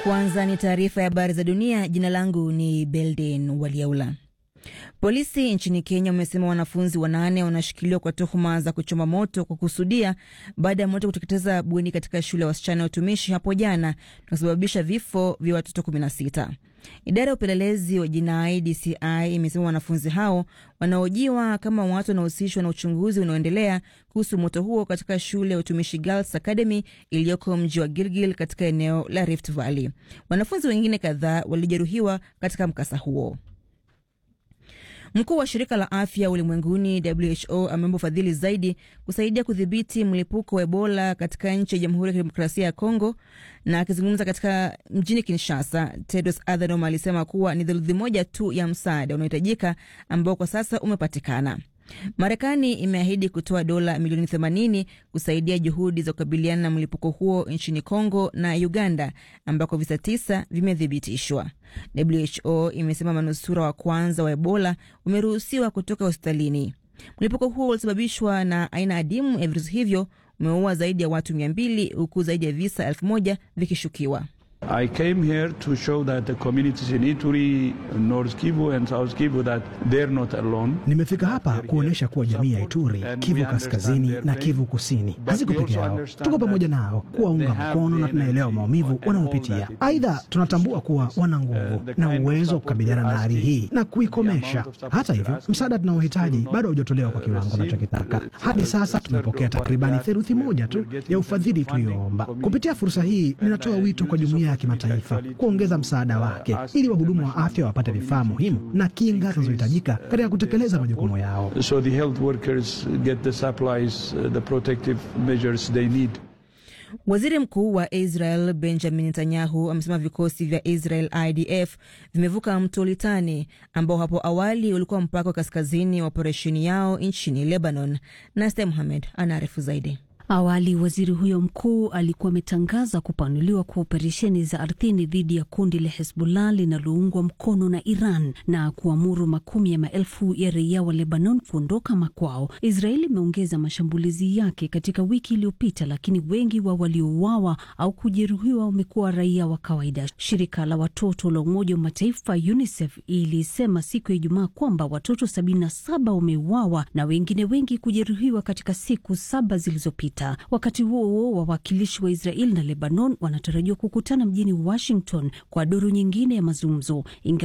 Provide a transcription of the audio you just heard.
Kwanza ni taarifa ya habari za dunia. Jina langu ni Belden Waliaula. Polisi nchini Kenya wamesema wanafunzi wanane wanashikiliwa kwa tuhuma za kuchoma moto kwa kusudia baada ya moto kuteketeza bweni katika shule ya wasichana ya utumishi hapo jana na kusababisha vifo vya watoto 16. Idara ya upelelezi wa jinai DCI imesema wanafunzi hao wanaojiwa kama watu wanaohusishwa na uchunguzi unaoendelea kuhusu moto huo katika shule ya utumishi Girls Academy iliyoko mji wa Gilgil katika eneo la Rift Valley. Wanafunzi wengine kadhaa walijeruhiwa katika mkasa huo. Mkuu wa shirika la afya ulimwenguni WHO ameomba ufadhili zaidi kusaidia kudhibiti mlipuko wa Ebola katika nchi ya Jamhuri ya Kidemokrasia ya Kongo. Na akizungumza katika mjini Kinshasa, Tedros Adhanom alisema kuwa ni theluthi moja tu ya msaada unaohitajika ambao kwa sasa umepatikana. Marekani imeahidi kutoa dola milioni 80 kusaidia juhudi za kukabiliana na mlipuko huo nchini Kongo na Uganda ambako visa tisa vimethibitishwa. WHO imesema manusura wa kwanza wa Ebola umeruhusiwa kutoka hospitalini. Mlipuko huo ulisababishwa na aina adimu ya virusi hivyo umeua zaidi ya watu 200 huku zaidi ya visa 1000 vikishukiwa. I came here to show that the communities in Ituri, North Kivu and South Kivu that they're not alone. Nimefika hapa kuonyesha kuwa jamii ya Ituri, Kivu Kaskazini na Kivu Kusini haziko peke yao, tuko pamoja nao kuwaunga mkono na tunaelewa maumivu wanayopitia. Aidha, tunatambua kuwa wana nguvu na uwezo wa kukabiliana na hali hii na kuikomesha. Hata hivyo, msaada tunaohitaji bado haujatolewa kwa kiwango tunachokitaka. Hadi sasa tumepokea takribani theluthi moja tu ya ufadhili tulioomba. Kupitia fursa hii, ninatoa wito kwa jumuiya ya kimataifa kuongeza msaada wake ili wahudumu wa afya wapate vifaa muhimu na kinga zinazohitajika katika kutekeleza majukumu yao. So the health workers get the supplies, uh, the protective measures they need. Waziri Mkuu wa Israel Benjamin Netanyahu amesema vikosi vya Israel IDF vimevuka mto Litani ambao hapo awali ulikuwa mpaka wa kaskazini wa operesheni yao nchini Lebanon. Naste Muhamed anaarifu zaidi. Awali waziri huyo mkuu alikuwa ametangaza kupanuliwa kwa operesheni za ardhini dhidi ya kundi la Hezbollah linaloungwa mkono na Iran na kuamuru makumi ya maelfu ya raia wa Lebanon kuondoka makwao. Israeli imeongeza mashambulizi yake katika wiki iliyopita, lakini wengi wa waliouawa au kujeruhiwa wamekuwa raia wa kawaida. Shirika la watoto la Umoja wa Mataifa UNICEF ilisema siku ya Ijumaa kwamba watoto 77 wameuawa na wengine wengi kujeruhiwa katika siku saba zilizopita. Wakati huo huo, wawakilishi wa Israel na Lebanon wanatarajiwa kukutana mjini Washington kwa duru nyingine ya mazungumzo.